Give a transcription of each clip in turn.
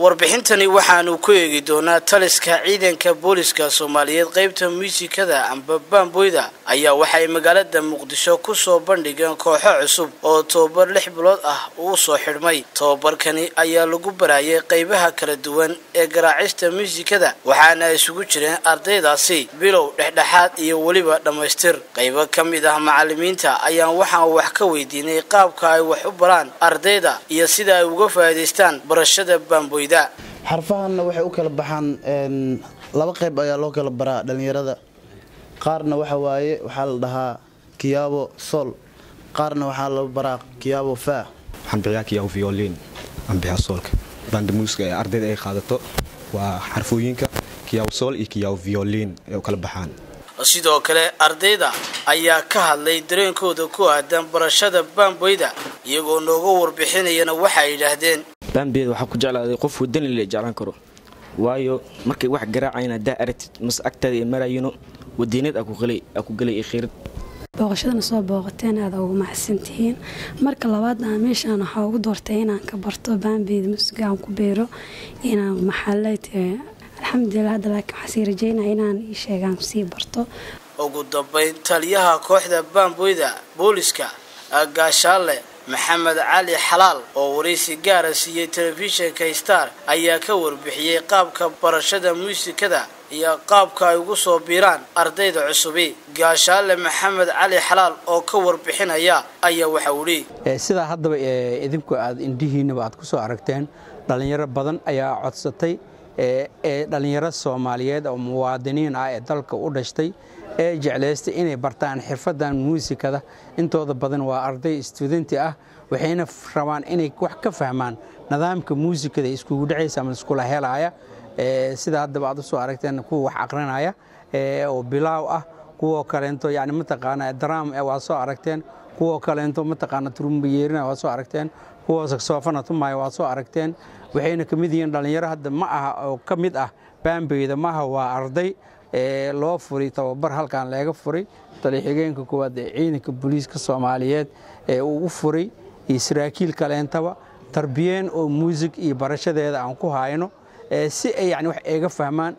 warbixintani waxaanu ku eegi doonaa taliska ciidanka booliska soomaaliyeed qeybta muusikada amba baamboyda ayaa waxay magaalada muqdisho kusoo bandhigeen kooxo cusub oo tobabar lix bilood ah uu soo xidhmay tobabarkani ayaa lagu barayay qeybaha kala duwan ee garaacista muusikada waxaana isugu jireen ardaydaasi bilow dhexdhexaad iyo weliba dhammaystir qaybo ka mid ah macalimiinta ayaan waxaan wax ka weydiinay qaabka ay wax u baraan ardayda iyo sida ay uga faa'iidaystaan barashada baamboyda xarfahanna waxay u kala baxaan laba qayb ayaa loo kala baraa dhallinyarada qaarna waxa waaye waxaa la dhahaa kiyaabo sol qaarna waxaa la baraa kiyaabo faa waxaan bixiyaa kiyaabo violin aan bixiyaa soolka banda muusiga ee ardayda ay qaadato waa xarfooyinka kiyaabo sool iyo kiyaabo violin ay u kala baxaan sidoo kale ardayda ayaa ka hadlay dareenkooda ku aadan barashada baamboyda iyagoo nooga warbixinayana waxay yidhaahdeen baambeeda waxaa ku jeclaaday qof wadani la jeclaan karo waayo markay wax garaacayna haddaa aragtid mase agtaada ay marayino wadiinad aa ku gelay iyo khiirad booqashadana soo booqateen aada ugu maxadsantihiin marka labaad aan meeshaan waxaa ugu doortay inaan ka barto baambeeda musiga aan ku beero inaan maxaaleyd alxamdulilah hadda laakiin waxaa sii rajeynaya inaan ii sheegaan sii barto ugu dambayn taliyaha kooxda baamboyda booliska gaashaale maxamed cali xalaal oo waraysi gaara siiyey telefishinka star ayaa ka warbixiyey qaabka barashada muusikada iyo qaabka ay ugu soo biiraan ardayda cusubi gaashaale maxamed cali xalaal oo ka warbixinaya ayaa waxa udhi sidaa haddaba idinku aad indhihiinaba aad ku soo aragteen dhallinyaro badan ayaa codsatay ee dhallinyaro soomaaliyeed oo muwaadiniin ah ee dalka u dhashtay ee jeclaystay inay bartaan xirfadan muusikada intooda badan waa arday studenti ah waxayna rabaan inay wax ka fahmaan nidaamka muusikada iskugu dhacaysa ama iskula helaaya sida haddaba aad u soo aragteen kuwa wax aqrinaya oo bilaaw ah kuwoo kaleento yani mataqaana dram waa soo aragteen kuwoo kaleento mataqaana turumbayeerina waa soo aragteen kuwoo saksoofana tumaya waa soo aragteen waxayna ka mid yihiin dhallinyaro hadda ma aha oo ka mid ah baambeyda maaha waa arday loo furay tababar halkan leega furay taliya-xigeenka koowaad ee ciidanka booliiska soomaaliyeed ee uu u furay iyo saraakiil kaleentaba tarbiyeen oo muusig iyo barashadeeda aan ku hayno si ay yani wax eega fahmaan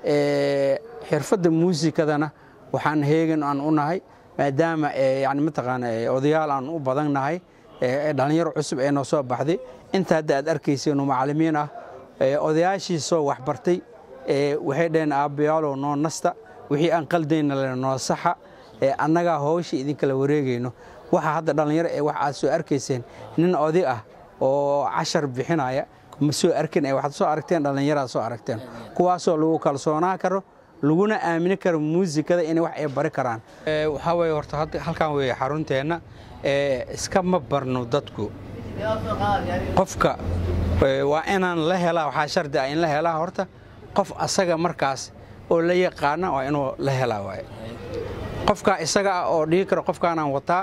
xirfadda muusikadana waxaan heegan aan u nahay maadaama yani mataqaana odayaal aan u badan nahay dhallinyaro cusub ee noo soo baxday inta hadda aad arkayseenu macallimiin ah odayaashiisoo waxbartay waxay dhaheen aabbayaalow noo nasta wixii aan qaldayna le noo saxa annagaa howsha idinkala wareegayno waxa hadda dhallinyaro ee wax aad soo arkayseen nin oday ah oo cashar bixinaya ma soo arkin waxaad soo aragteen dhallinyaraad soo aragteen kuwaasoo lagu kalsoonaa karo laguna aamini karo muusikada inay wax ay bari karaan waxaa weye horta halkan weeye xarunteenna iskama barno dadku qofka waa inaan la helaa waxaa shardi ah in la helaa horta qof asaga markaas oo la yaqaana waa inuu la helaa waay qofkaa isaga ah oo dhigi karo qofkaanaan wataa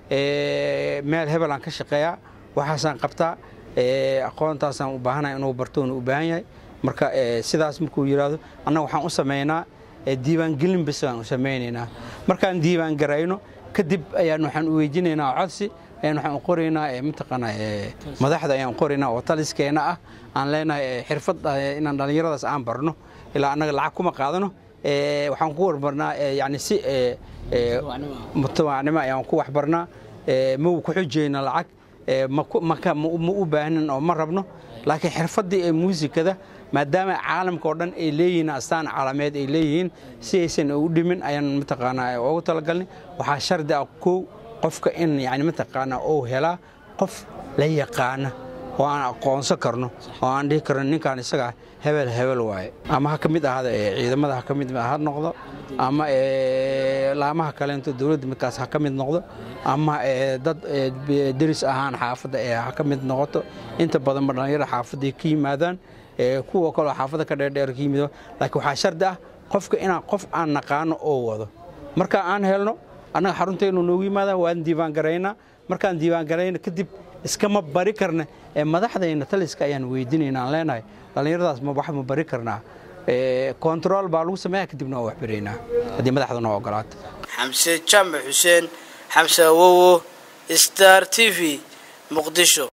meel hebelaan ka shaqeeyaa waxaasaan qabtaa aqoontaasaan u baahanaya inuu bartoona u baahan yahay marka sidaas markuu yidhaahdo annaga waxaan u samaynaa diiwaangelin bis baan u samaynaynaa markaan diiwaan garayno kadib ayaan waxaan u weydiinaynaa codsi ayaan waxaan u qoraynaa mataqaana madaxda ayaan qoraynaa oo taliskeenna ah aan leenahay xirfad inaan dhallinyaradaas aan barno ilaa annaga lacag kuma qaadano waxaan ku warbarnaa yani si mutawaacnimo ayaan ku waxbarnaa ma ku xujayna lacag ma u baahnin oo ma rabno laakiin xirfaddii ee muusikada maadaama caalamka oo dhan ay leeyihiin astaan caalameed ay leeyihiin si aysan u dhimin ayaan mataqaanaa ugu talagalnay waxaa shardi ah kow qofka in yani mataqaanaa uu helaa qof la yaqaana oo aan aqoonsan karno oo aan dhihi karno ninkan isagaa hebel hebel waaye ama ha ka mid ahaada ciidamada ha ka mid ha noqdo ama laamaha kaleento dowladda midkaas ha ka mid noqdo ama dad deris ahaan xaafadda ee ha ka mid noqoto inta badanba dhallinyaro xaafadday ka yimaadaan kuwa kaloo xaafadda ka dheerdheer ka yimido laakiin waxaa shardi ah qofka inaan qof aan naqaano oo wado marka aan helno annaga xaruntaynu noogu yimaadaan waan diiwaan garaynaa markaan diiwaan garayna kadib iskama bari karna ee madaxdayna taliska ayaan weydiinayna aan leenahay dhallinyaradaas ma wax ma bari karnaa kontarool baa lagu sameeya kadibna waa wax baraynaa haddii madaxda noo ogolaato xamse jaamac xuseen xamse awowo star t v muqdisho